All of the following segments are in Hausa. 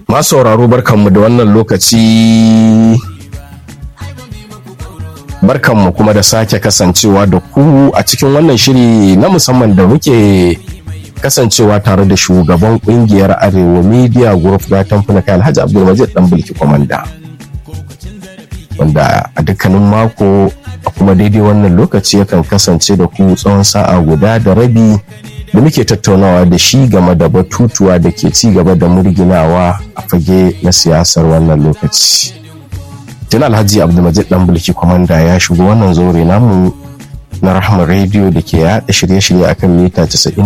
Masu sauraro barkanmu da wannan lokaci barkanmu kuma da sake kasancewa da ku a cikin wannan shiri na musamman da muke kasancewa tare da shugaban kungiyar arewa media group da tamfuna kai alhaji abdulmajid dan bulki kwamanda wanda a dukkanin mako a kuma daidai wannan lokaci yakan kasance da ku tsawon sa'a guda da rabi da muke tattaunawa da shi game da batutuwa da ke ci gaba da murginawa a fage na siyasar wannan lokaci tun alhaji abdulmajid dan bulki kwamanda ya shigo wannan zaure namu na rahama rediyo da ke yaɗa shirye-shirye akan mita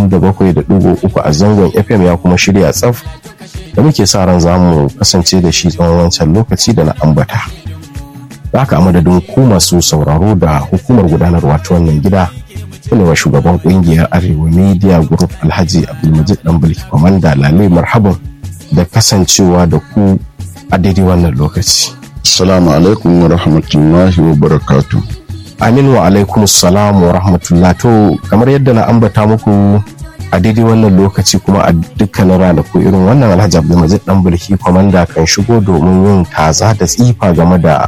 97.3 a zangon fm ya kuma shirya tsaf da muke sa ran zamu kasance da shi tsawon wancan lokaci da na ambata haka a madadin ku masu sauraro da hukumar gudanarwa ta wannan gida wa shugaban kungiyar arewa media group alhaji abdulmajid dan bulki kwamanda lalai marhaban da kasancewa da ku a daidai wannan lokaci Assalamu alaikum wa rahmatullahi wa barakatu. amin wa alaikum salam wa rahmatullah to kamar yadda na ambata muku a daidai wannan lokaci kuma a dukkanin ranaku irin wannan alhaji abdulmajid dan bulki kwamanda kan shigo domin yin kaza da tsifa game da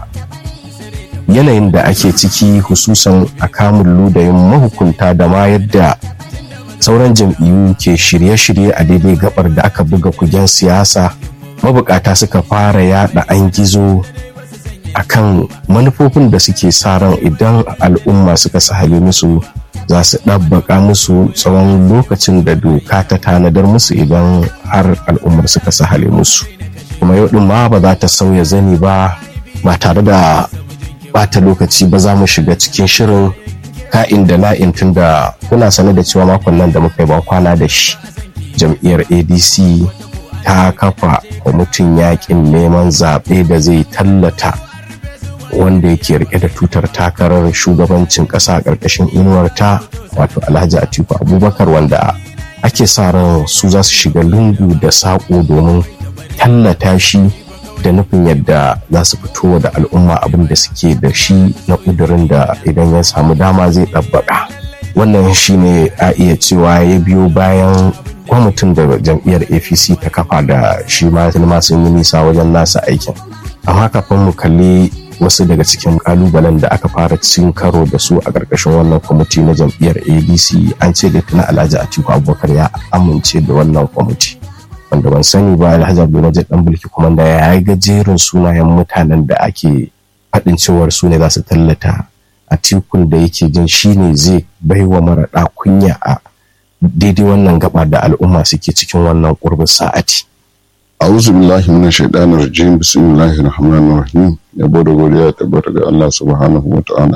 yanayin da ake ciki hususan a kamun ludayin mahukunta da ma yadda sauran jam'iyyu ke shirye-shirye a daidai gabar da aka buga kugen siyasa mabukata suka fara yada an gizo akan manufofin da suke sa ran idan al'umma suka sahale musu za su ɗabbaka musu tsawon lokacin da doka ta tanadar musu idan har al'ummar suka sahale musu kuma yau ɗin ma ba za ta sauya zani ba ba tare da bata lokaci ba za mu shiga cikin shirin ka'in da na'in tun da kuna sane da cewa makon nan da muka yi kwana da shi jam'iyyar adc ta kafa kwamitin yakin neman zaɓe da zai tallata wanda yake rike da tutar takarar shugabancin ƙasa a ƙarƙashin inuwarta wato alhaji atiku abubakar wanda ake sa ran su za su shiga lungu da saƙo domin tallata shi da nufin yadda za su fito da al'umma abin da suke da shi na ƙudurin da idan ya samu dama zai ɗabbaƙa wannan shine a iya cewa ya biyo bayan kwamitin da jam'iyyar apc ta kafa da shi ma sun yi nisa wajen nasa aikin amma kafin mu kalli wasu daga cikin kalubalen da aka fara cin karo da su a ƙarƙashin wannan kwamiti na jam'iyyar adc an ce da tuna alhaji atiku abubakar ya amince da wannan kwamiti wanda ban sani ba alhaji abdulmajid dan bulki kuma da ya yi gajerin sunayen mutanen da ake faɗin cewar su ne za su tallata a tikun da yake jin shine zai baiwa mara kunya a daidai wannan gaba da al'umma suke cikin wannan ƙurbin sa'ati. A'udhu billahi minash shaitanir rajim bismillahir rahmanir rahim yabo da godiya tabbata ga Allah subhanahu wa ta'ala